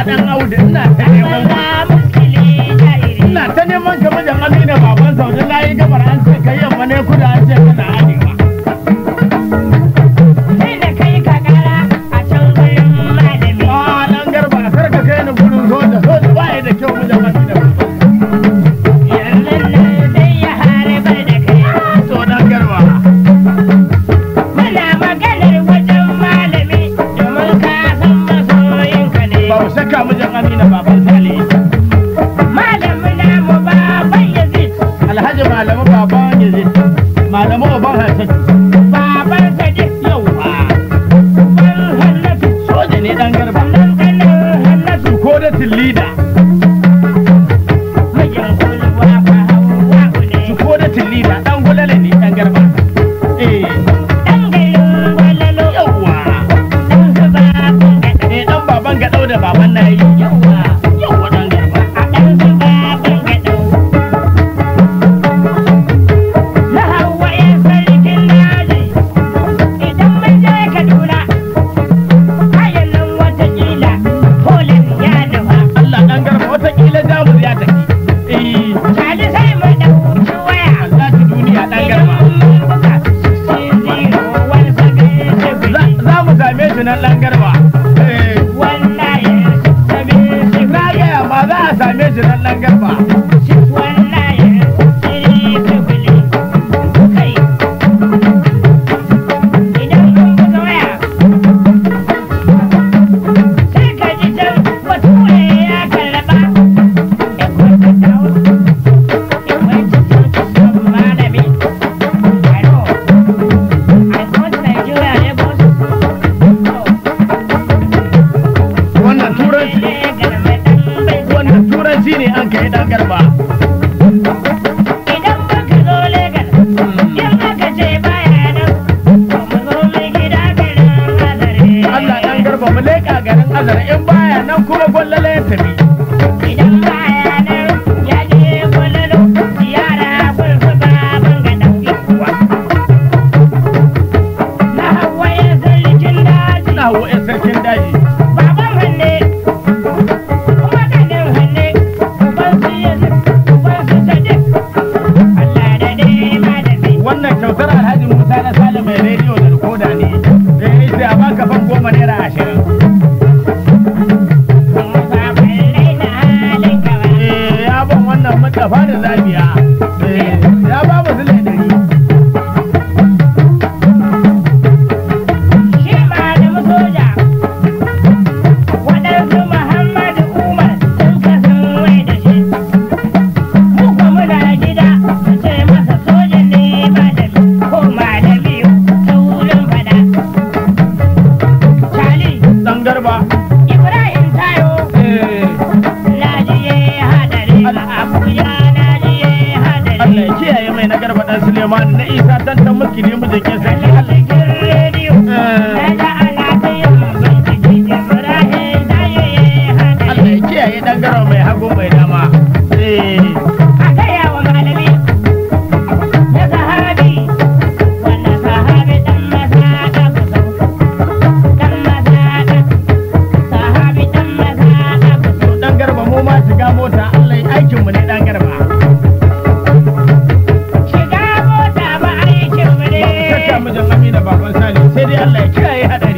dan audu ina ta neman ina ta neman ka mijin amina baban saudi na yi gabar an ce kai yamma ne kuda an ce kana arewa a dan garba kar ka kai ni gurin soja soja ba ya da kyau mijin amina to dan garba ba mu shakka mijin amina baban sale alhaji malamu baban yazid malamu baban hasan yawa soja ne dan garba ko da tillida ko da tillida dan gulale ne dan garba eh yawa eh dan baban gadau da baban nayi yawa yawa dan garba Allah dan garba watakila jamus ya tafi eh Allah ta duniya dan garba za za mu same shi nan dan garba eh na gaya ma za a same shi nan dan garba wannan turanci wannan turanci ne an kai dan garba Idan muka zo Legas, in aka ce baya nan, to mu zo mai gida garin Azare. Allah dan garba mu leƙa garin azara in baya nan kuma gwallala ya tafi Idan baya nan, ya je gwalalo, ziyara gun su baban gadau. Na Hauwa ya sarkin daji, na hawa yan sarkin daji baban hanne, kuma kanin hanne, uban su Yusuf, uban su Sadiq. Allah da dai malami. wannan kyautar alhaji musa na sale mai rediyo da rikoda ne eh sai a baka fan goma naira ashirin Musa bai raina halin ka ba. eh ya ban wannan mutafa da zabiya eh ya ba mu zile dari Shi malamu soja, waɗansu Muhammadu Umar sun kasan wai da shi. Mu kuwa muna gida su ce masa soja ne malami ko malami ta wurin fada. Charlie, dan garba Ibrahim Tayo, eh na ji ye hadari a Abuja na ji ye hadari. Allah ya kiyaye mai na garba dan Suleiman na Isa dan ta mulki ne mu jake sarki A Allah cikin rediyo, na ga ana ta yin bincike Ibrahim Tayo ye hadari. Allah ya kiyaye dan garba mai hagu mai dama eh a gaya wa malami na sahabi wannan sahabi dan masaka kusau dan masaka sahabi dan masaka kusau dan garba mu ma shiga mota Allah ya aikin mu ne dan garba shiga mota ba aikin mu ne Saka mijin Amina baban Sale sai dai Allah ya kiyaye hadari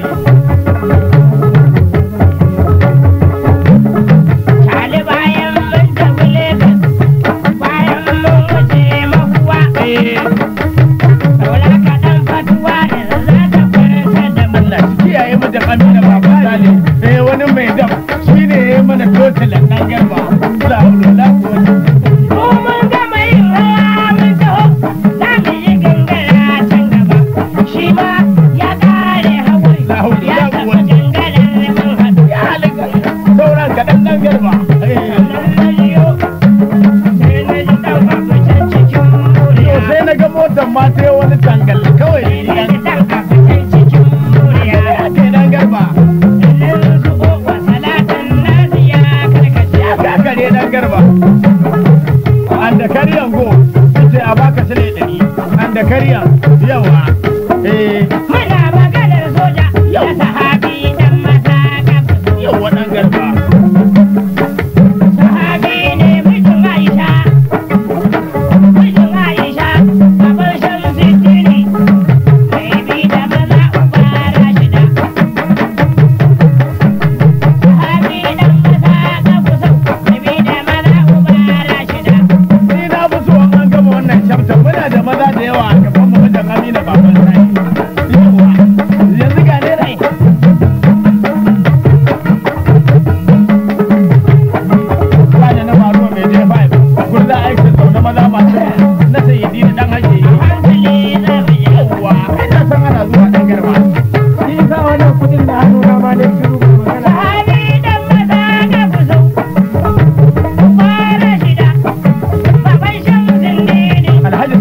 tali bayan mun tafi Legas bayan mun wuce mahuwa eh saura kaɗan fatuwa da za ta kwanta da mu Allah shi kiyaye mijin Amina baban Sale eh wani mai dam shine ya yi mana totilan dan garba la hawla la quwwata Ko mun gama yin rawa mun taho, za mu yi gangara can gaba. Shi ma ya ƙare haƙuri, La haula ya la tafi quwwata. gangarar mun haɗu. ya halaka sauran kaɗan dan garba eh Sannan na jiyo, sai na ji ɗan abu can cikin to muriya. sai na ga motar ma sai wani tangal kawai Sai na dan ji ɗan abu can cikin muriya. kai dan garba Sannan su wa salatan nasu ya karkace. ya kakare dan garba an da karyan go ce a baka sile ɗari an da karyan yawa eh Muna maganar soja, Yau. da sahabi dan masaka. yawa dan garba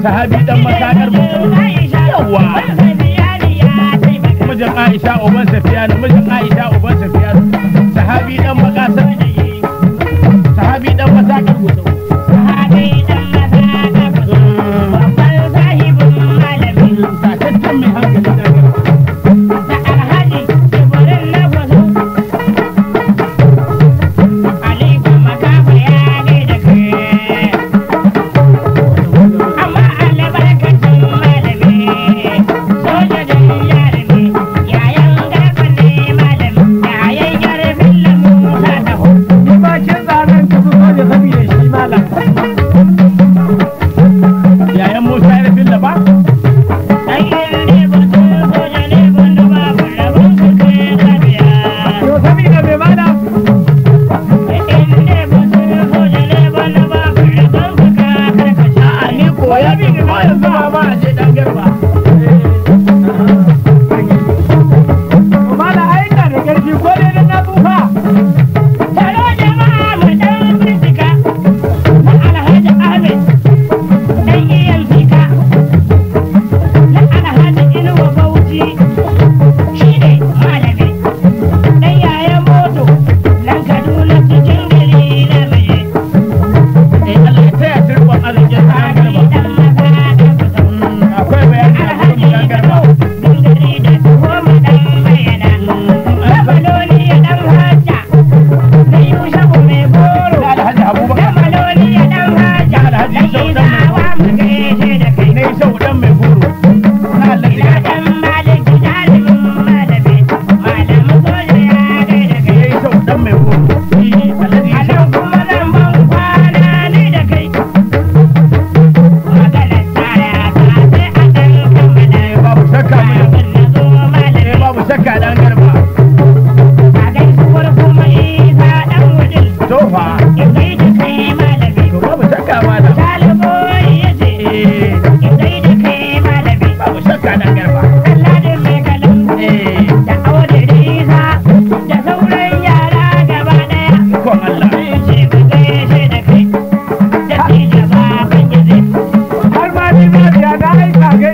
sahabi dan masakar mu yawa mijin Aisha uban Safiyanu mijin Aisha uban Safiyanu sahabi dan makasar sahabi dan masakar mu tataccen mai hankali da garba Ni ma kin zanen ka fi soja saboda shi malam. yayan Musa ya filla ba To saboda me malam? a'a ni koya bi ko yanzu ma ma a je dan garba To malam ai ina da ƙarfi ko dai dan na tsufa. Taro jama'a mu dan bincika na Alhaji Ahmed dan iyan fika na Alhaji Inuwa Bauchi shi ne malami dan yayan moto nan Kaduna cikin gari na maye eh Allah ya taya turban arzikin dan Ali garba dan maza da kusa akwai bayani a Alhaji cikin dan garba Inuwa dan gari da goma dan bayyana Rabaloni ya dan hajja na Yushabu mai goro da Alhaji Da Abubakar maloli ya dan haja, Alhaji dan Sau dan mai isawa mu gaishe da kai. ne sau dan mai goro na Allah Ina ya dan maliki jalimin malami, malamin soja ya gaida kai. ne sau dan mai goro shi Alhaji A Sau nan kuma zan ban kwana ni da kai. Maganar tara ta sai a dan kammala. babu shakka mai Kafin na zo eh malami, babu shakka dan garba a gaisuwar kuma Isa dan wudil. tofa In gaida kai malami, to babu shakka malam Salihu ya ce, eh in gaida kai malami. babu shakka dan garba Alladin mai kalan eh da aure risa da sauran yara gaba daya kon Allah ce ku gaishe da kai da tija baban gizi Har ma ni ma ya na aika ga